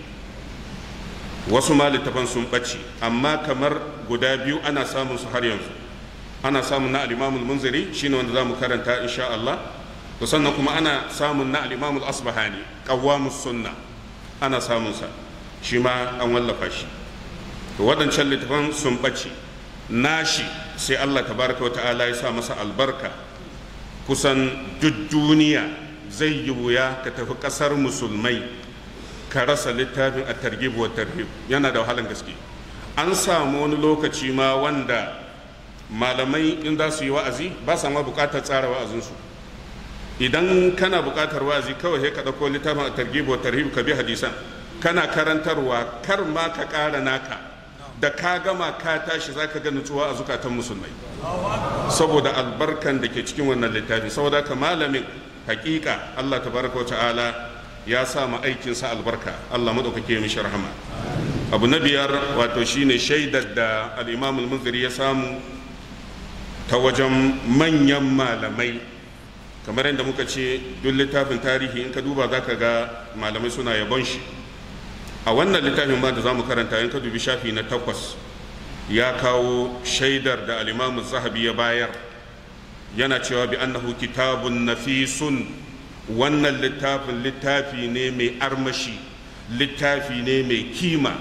wasu ma littafan sun ɓace amma kamar guda biyu ana samun su har yanzu ana samun na al-imamul munziri shine wanda zamu karanta insha Allah to sannan kuma ana samun na al-imamul asbahani qawwamus sunna ana samun sa shi ma an wallafa shi to waɗancan littafan sun ɓace nashi sai Allah tabaraka wa ta'ala ya sa masa albarka kusan duk duniya zai yi wuya ka tafi ƙasar musulmai ka rasa littafin a targhib wa tarhib yana da wahalan gaske an samu wani lokaci ma wanda malamai in za su yi wa'azi ba sa ma buƙatar tsara wa'azinsu idan kana buƙatar wa'azi kawai sai ka ɗauko littafin a targhib wa tarhib ka bi hadisan kana karantarwa kar ma ka ƙara naka da ka gama ka tashi za ka ga nutsuwa a zukatan musulmai saboda albarkan da ke cikin wannan littafi saboda ka malamin hakika Allah tabaraka wa ta'ala ya sa ma aikinsa albarka Allah madaukake mishi rahama abu na biyar wato shine shaidar da al-imam al-munziri ya samu ta wajen manyan malamai kamar yadda muka ce duk littafin tarihi in ka duba za ka ga malamai suna yabon shi a wannan littafin ma da za mu karanta in ka dubi shafi na takwas ya kawo shaidar da alimamu zahabi ya bayar yana cewa bi annahu kitabun nafisun wannan littafin littafi ne mai armashi littafi ne mai kima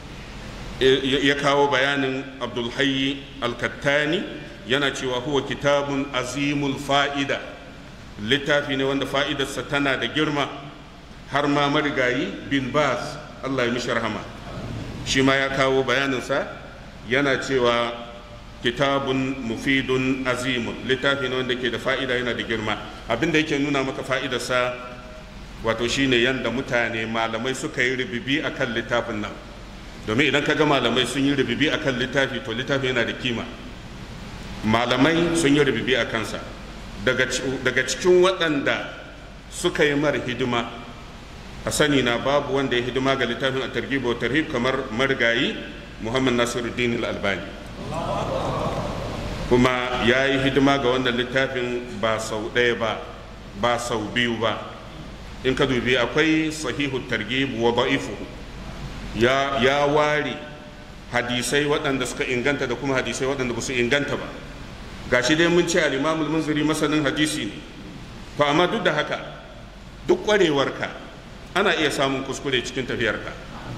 ya kawo bayanin abdulhayi alkattani yana cewa huwa kitabun azimul fa'ida littafi ne wanda fa'idarsa tana da girma har ma marigayi bin baz Allah ya mishi rahama shi ma ya kawo bayaninsa yana cewa kitabun mufidun azimun littafi ne wanda ke da fa'ida yana da girma abinda yake nuna maka fa'idarsa wato shine yanda mutane malamai suka yi ribibi akan littafin nan domin idan ka ga malamai sun yi ribibi akan littafi to littafi yana da kima malamai sun yi ribibi a kansa daga cikin waɗanda suka yi mara hidima a sani na babu wanda ya hidima ga littafin a targhib wa tarhib kamar marigayi muhammad nasiruddin al-albani kuma ya yi hidima ga wannan littafin ba sau ɗaya ba ba sau biyu ba in ka dubi akwai sahihu targhib wa da'ifuhu ya ya ware hadisai waɗanda suka inganta da kuma hadisai waɗanda ba su inganta ba gashi dai mun ce al-imamul munziri masanin hadisi ne to amma duk da haka duk ƙwarewarka ana iya samun kuskure cikin tafiyarka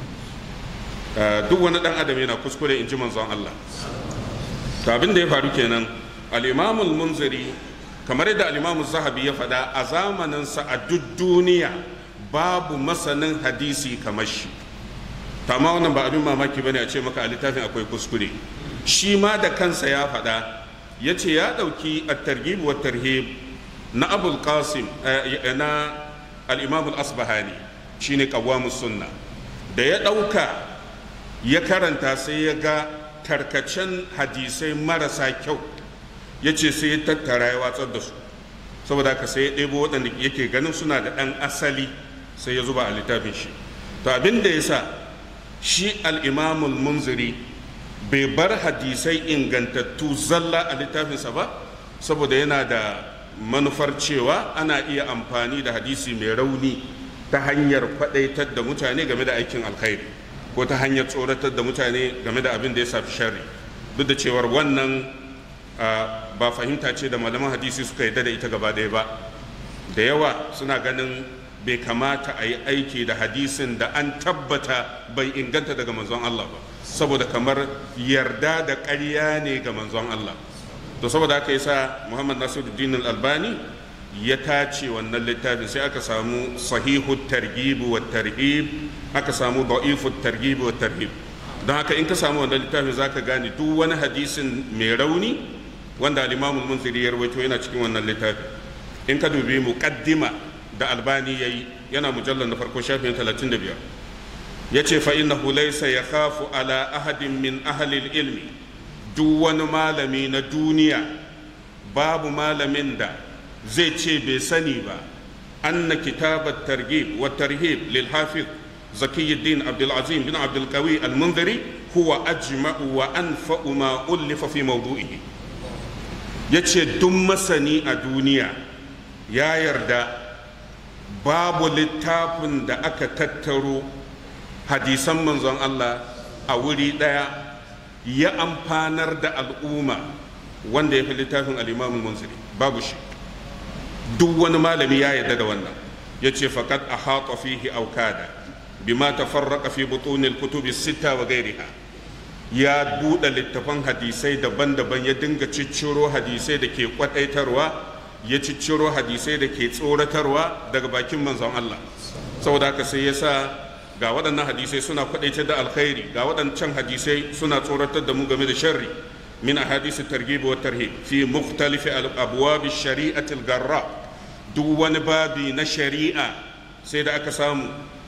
duk wani dan adam yana kuskure in ji manzon Allah to abin da ya faru kenan al-imamul munziri kamar yadda al zahabi ya faɗa a zamaninsa a duk duniya babu masanin hadisi kamar shi amma wannan ba abin mamaki bane a ce maka a littafin akwai kuskure shi ma da kansa ya faɗa ya ce ya ɗauki at-targhib wa tarhib na abul qasim na al-imam al-asbahani shine qawwamus sunna da ya ɗauka ya karanta sai ya ga tarkacen hadisai marasa kyau ya ce sai ya tattara ya watsar da su saboda haka sai ya ɗebo waɗanda yake ganin suna da ɗan asali sai ya zuba a littafin shi to abin da ya sa shi al'imamul munziri bai bar hadisai ingantattu zalla a littafinsa ba saboda yana da manufar cewa ana iya amfani da hadisi mai rauni ta hanyar faɗaitar da mutane game da aikin alkhairi ko ta hanyar tsoratar da mutane game da abin da ya safi sharri duk da cewar wannan ba fahimta ce da malaman hadisi suka yarda da ita gaba ɗaya ba da yawa suna ganin bai kamata a yi aiki da hadisin da an tabbata bai inganta daga manzon Allah ba saboda kamar yarda da ƙarya ne ga manzon Allah to saboda haka yasa Muhammad Nasiruddin Al-Albani ya tace wannan littafin sai aka samu sahihu targhib wa tarhib aka samu da'ifu targhib wa tarhib don haka in ka samu wannan littafin zaka gane duk wani hadisin mai rauni wanda al-Imam al-Munziri ya rawaito yana cikin wannan littafin in ka dubi muqaddima da albani yayi yana mujallar na farko shafin 35 yace fa innahu laysa yakhafu ala ahadin min ahli ilmi duk wani malami na duniya babu malamin da zai ce bai sani ba anna kitabat targhib wa tarhib lil hafiz زكي الدين عبد العظيم بن عبد القوي المنذري هو أجمع وأنفأ ما ألف في موضوعه yace duk masani a duniya ya yarda babu littafin da aka tattaro hadisan manzon Allah a wuri ɗaya ya amfanar da al'umma wanda ya fi littafin al'imamun munziri babu shi duk wani malami ya yarda da wannan ya ce faƙad a haƙa fihi aukada bima tafarraqa fi butunil kutubi sita wa gairiha ya buɗe littafan hadisai daban-daban ya dinga cicciro hadisai da ke kwadaitarwa ya cicciro hadisai da ke tsoratarwa daga bakin manzon Allah saboda haka sai ya sa ga waɗannan hadisai suna kwadaitar da alkhairi ga waɗancan hadisai suna tsoratar da mu game da sharri min ahadisi targhib wa tarhib fi mukhtalifi abwab shari'ati al-garra duk wani babi na shari'a sai da aka samu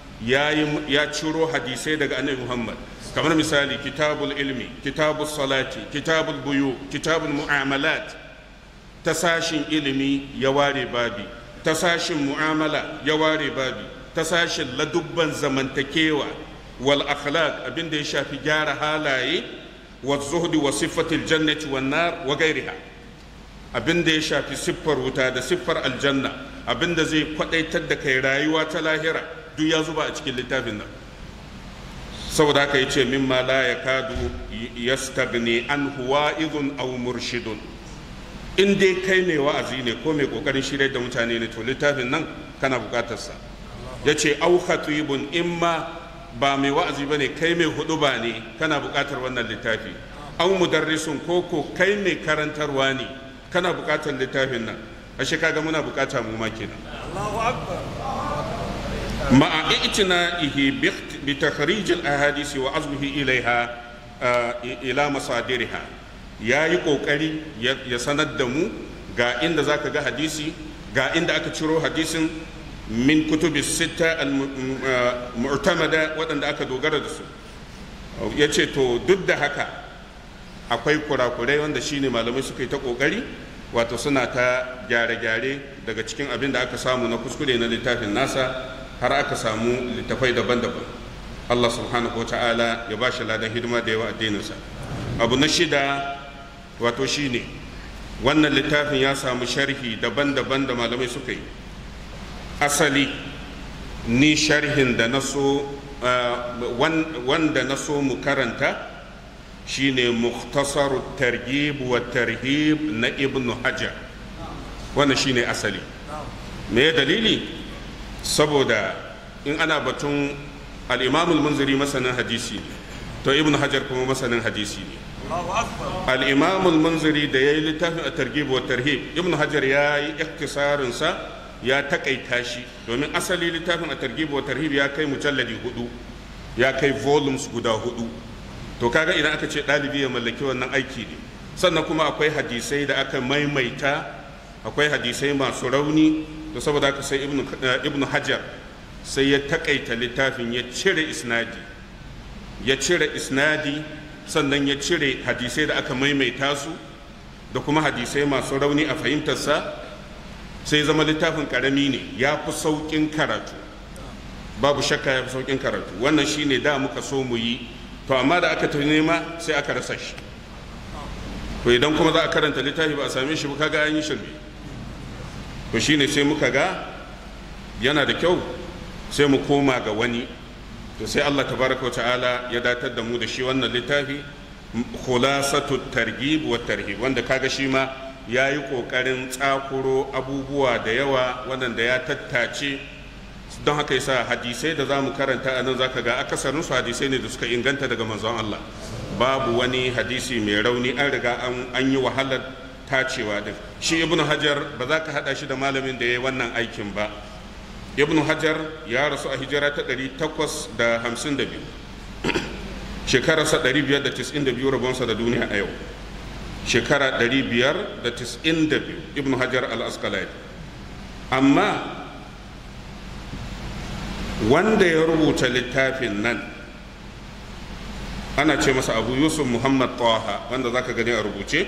ya ciro hadisai daga annabi Muhammad kamar misali kitabul ilmi kitabul salati kitabul buyu kitabul mu'amalat ta sashin ilimi ya ware babi ta sashin mu'amala ya ware babi ta sashin ladubban zamantakewa wal akhlaq abin da ya shafi gyara halaye wa zuhdi wa siffatil jannati wan nar wa gairiha abin da ya shafi siffar wuta da siffar aljanna abin da zai kwadaitar da kai rayuwa ta lahira duk ya zuba a cikin littafin nan saboda haka yace mimma la yakadu yastagni an huwa'idun aw murshidun in dai kai mai wa'azi ne ko mai kokarin shirya da mutane ne to littafin nan kana bukatar sa yace aw khatibun imma ba mai wa'azi bane kai mai huduba ne kana bukatar wannan littafi aw mudarrisun ko ko kai mai karantarwa ne kana bukatar littafin nan ashe kaga muna bukata mu ma kenan Allahu akbar ma'a i'tina'ihi bi takhrij al-ahadith wa azmihi ilaiha ila masadiriha yayi kokari ya sanar da mu ga inda zaka ga hadisi ga inda aka ciro hadisin min kutubi sita al-mu'tamada waɗanda aka dogara da su yace to duk da haka akwai kurakurai wanda shine malamai suka yi ta kokari wato suna ta gyare-gyare daga cikin abin da aka samu na kuskure na littafin nasa har aka samu littafai daban-daban Allah subhanahu wa ta'ala ya ba shi ladan hidima da yawa addininsa abu na shida wato shine wannan littafin ya samu sharhi daban-daban da malamai suka yi asali ni sharhin da na so wanda na so mu karanta shine mukhtasaru targhib wa tarhib na ibnu hajar wannan shine asali me dalili saboda in ana batun al-imam al-munziri masanin hadisi ne to ibnu hajar kuma masanin hadisi ne al-imam al-munziri da yayi littafin at-targhib wa tarhib ibnu hajar yayi ikhtisarin sa ya takaita shi domin asali littafin at-targhib wa tarhib ya kai mujalladi hudu ya kai volumes guda hudu to kaga idan aka ce ɗalibi ya mallaki wannan aiki ne sannan kuma akwai hadisai da aka maimaita akwai hadisai masu rauni to saboda haka sai ibnu hajar sai ya takaita littafin ya cire isnadi ya cire isnadi sannan ya cire hadisai da aka maimaita su da kuma hadisai masu rauni a fahimtarsa sai zama littafin karami ne ya fi sauƙin karatu babu shakka ya fi sauƙin karatu wannan shine da muka so mu yi to amma da aka tafi nema sai aka rasa shi to idan kuma za a karanta littafi ba a same shi ba kaga an yi shirme to shine sai muka ga yana da kyau sai mu koma ga wani to sai Allah tabaraka wa ta'ala ya datar da mu da shi wannan littafi khulasatu targhib wa tarhib wanda kaga shi ma yayi kokarin tsakuro abubuwa da yawa wanda ya tattace don haka yasa hadisai da za mu karanta a nan zaka ga akasarin su hadisai ne da suka inganta daga manzon Allah babu wani hadisi mai rauni an riga an yi wahalar tacewa din shi ibnu hajar ba za ka hada shi da malamin da ya yi wannan aikin ba ibnu hajar ya rasu a hijira ta 852 shekararsa 592 rabonsa da duniya a yau shekara 592 ibnu hajar al-asqalani amma wanda ya rubuta littafin nan ana ce masa abu yusuf muhammad taha wanda zaka gani a rubuce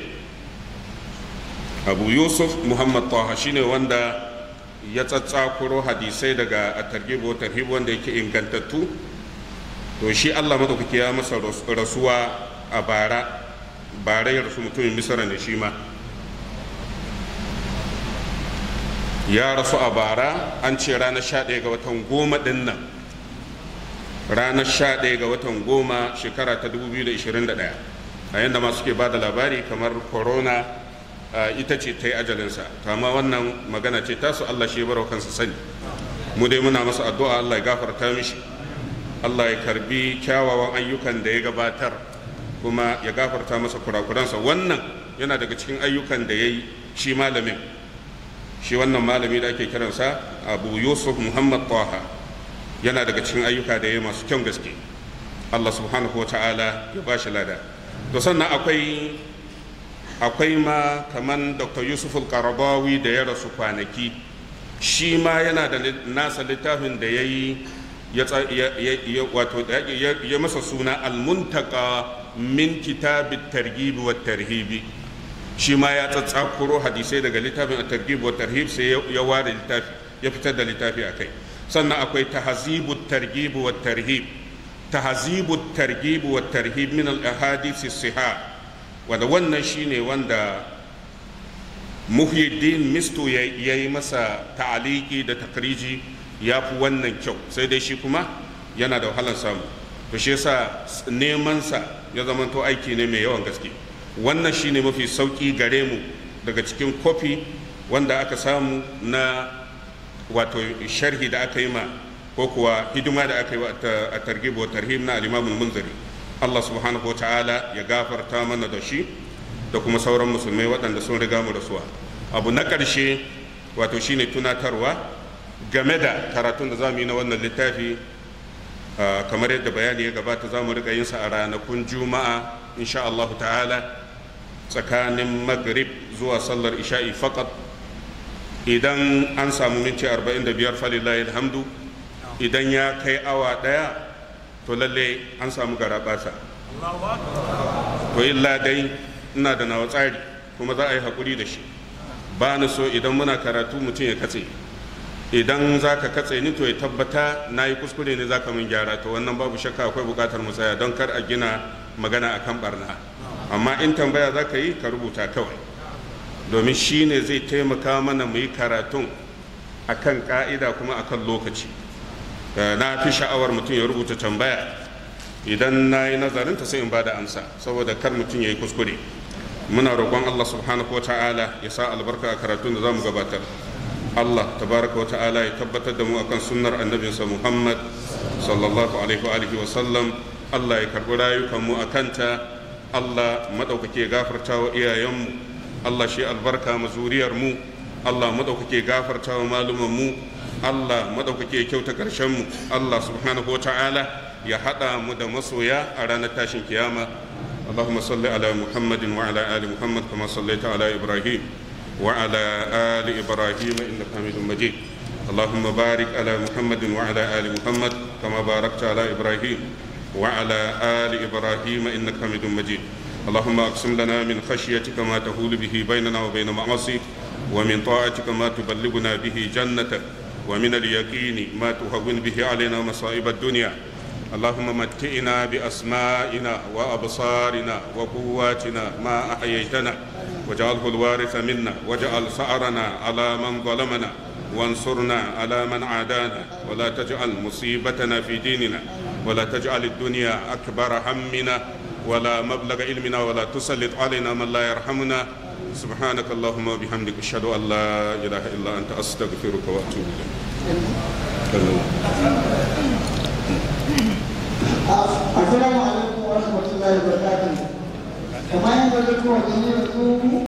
abu yusuf muhammad taha shine wanda ya tsatsakuro hadisai daga a targibo tarhib wanda yake ingantattu to shi allah madaukaki ya masa rasuwa a bara bara ya rasu mutumin misra ne shi ma ya rasu a bara an ce ranar 11 ga watan goma din nan ranar 11 ga watan goma shekara ta 2021 a yadda masu ke ba da labari kamar corona ita ce ta yi ajalinsa kama wannan magana ce tasu allah shi barau kansa sani mu dai muna masa addu'a allah ya gafarta mishi allah ya karbi kyawawan ayyukan da ya gabatar kuma ya gafarta masa kurakuransa wannan yana daga cikin ayyukan da ya yi shi malamin shi wannan malami da ake kiransa abu yusuf muhammad taha yana daga cikin ayyuka da ya masu kyan gaske allah subhanahu wa ta'ala ya ba shi lada to sannan akwai akwai ma kaman dr yusuf al-karabawi da ya rasu kwanaki shi ma yana da nasa littafin da ya yi ya masa suna al-muntaka min kitabit targhib wa tarhibi shi ma ya tsatsakuro hadisai daga littafin at-targhib wa tarhib sai ya ware littafi ya fitar da littafi akai sannan akwai tahzibut targhib wa tarhib tahzibut targhib wa tarhib min al-ahadith as-sihah wanda wannan shine wanda muhyiddin misto ya yi masa ta'aliki da takriji ya fi wannan kyau sai dai shi kuma yana da wahalar samu to shi yasa neman sa ya zamanto aiki ne mai yawan gaske wannan shine mafi sauki gare mu daga cikin kofi wanda aka samu na wato sharhi da aka yi ma ko kuwa hidima da aka yi a targhib wa tarhib na al-imamul munziri Allah subhanahu wa ta'ala ya gafarta mana da shi da kuma sauran musulmai waɗanda sun riga mu rasuwa abu na ƙarshe wato shine tunatarwa game da karatun da za mu yi na wannan littafi kamar yadda bayani ya gabata za mu riƙa yinsa a ranakun juma'a insha Allah ta'ala tsakanin maghrib zuwa sallar isha'i fakat idan an samu minti 45 falillahi alhamdu idan ya kai awa ɗaya to lalle an samu garaɓasa to illa dai ina da nawa tsari kuma za a yi haƙuri da shi ba ni so idan muna karatu mutum ya katse idan za ka katse ni to ya tabbata na yi kuskure ne za ka min gyara to wannan babu shakka akwai buƙatar mu tsaya don kar a gina magana akan barna amma in tambaya za ka yi ka rubuta kawai domin shi ne zai taimaka mana mu yi karatun akan ka'ida kuma akan lokaci na fi sha'awar mutum ya rubuta tambaya idan na yi nazarinta sai in ba da amsa saboda kar mutum ya yi kuskure muna roƙon allah subhanahu wa ta'ala ya sa albarka a karatun da za mu gabatar allah tabaraka wa ta'ala ya tabbatar da mu akan sunnar annabinsa muhammad sallallahu alaihi wa alihi wa sallam allah ya karɓi rayukanmu a kanta allah maɗaukake gafarta wa iyayenmu allah shi albarka ma zuriyarmu allah maɗaukake gafarta wa malumanmu Allah maɗaukake kyauta mu Allah subhanahu wa ta'ala ya haɗa mu da masoya a ranar tashin kiyama اللهم صل على محمد وعلى آل محمد كما صليت على إبراهيم وعلى آل إبراهيم إنك حميد مجيد اللهم بارك على محمد وعلى آل محمد كما باركت على إبراهيم وعلى آل إبراهيم إنك حميد مجيد اللهم أقسم لنا من خشيتك ما تهول به بيننا وبين معاصيك ومن طاعتك ما تبلغنا به جنتك ومن اليقين ما تهون به علينا مصائب الدنيا اللهم متئنا بأسمائنا وأبصارنا وقواتنا ما أحييتنا واجعله الوارث منا واجعل ثأرنا على من ظلمنا وانصرنا على من عادانا ولا تجعل مصيبتنا في ديننا ولا تجعل الدنيا أكبر همنا ولا مبلغ علمنا ولا تسلط علينا من لا يرحمنا سبحانك اللهم وبحمدك اشهد ان لا اله الا انت استغفرك واتوب اليك السلام عليكم ورحمه الله وبركاته kamar yadda da kowa